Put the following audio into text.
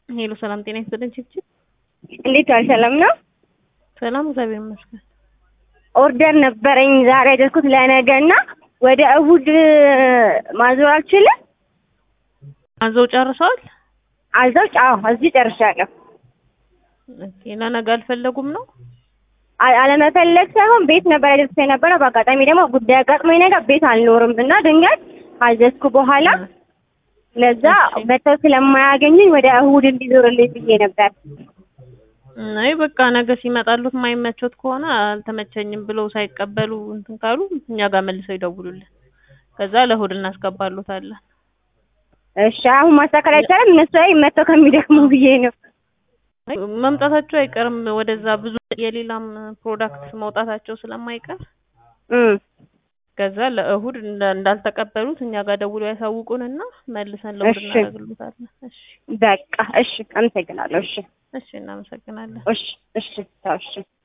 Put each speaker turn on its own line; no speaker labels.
ሄሎ ሰላም ጤና ይስጥልኝ ችብችብ
እንዴት ዋል? ሰላም ነው?
ሰላም እግዚአብሔር ይመስገን።
ኦርደር ነበረኝ ዛሬ ያደረኩት ለነገ እና ወደ እሑድ ማዞር አልችልም።
አዘው ጨርሰዋል?
አዛው ጫው እዚህ ጨርሻለሁ።
ኦኬ ለነገ አልፈለጉም ነው?
አ- አለመፈለግ ሳይሆን ቤት ነበር ያደርኩት የነበረው። በአጋጣሚ ደግሞ ጉዳይ አጋጥሞኝ ነገር ቤት አልኖርም እና ድንገት አዘዝኩ በኋላ ለዛ
እሺ።
መተው ስለማያገኙኝ ወደ እሑድ እንዲዞርልኝ ብዬ ነበር።
አይ በቃ ነገ ሲመጣሉት የማይመቾት ከሆነ አልተመቸኝም ብለው ሳይቀበሉ እንትን ካሉ እኛ ጋር መልሰው ይደውሉልን። ከዛ ለእሑድ እናስገባሉታለን።
እሺ አሁን ማስተካከል አይቻልም። እነሱ ላይ መተው ከሚደክሙ ብዬ ነው።
አይ መምጣታቸው አይቀርም ወደዛ ብዙ የሌላም ፕሮዳክት መውጣታቸው ስለማይቀር
እም
ከዛ ለእሑድ እንዳ- እንዳልተቀበሉት እኛ ጋር ደውሎ ያሳውቁንና መልሰን ለእሑድ
እሺ።
እናደርግሉታለን። እሺ
በቃ እሺ፣ አመሰግናለሁ። እሺ
እሺ እናመሰግናለን።
እሺ እሺ ተው እሺ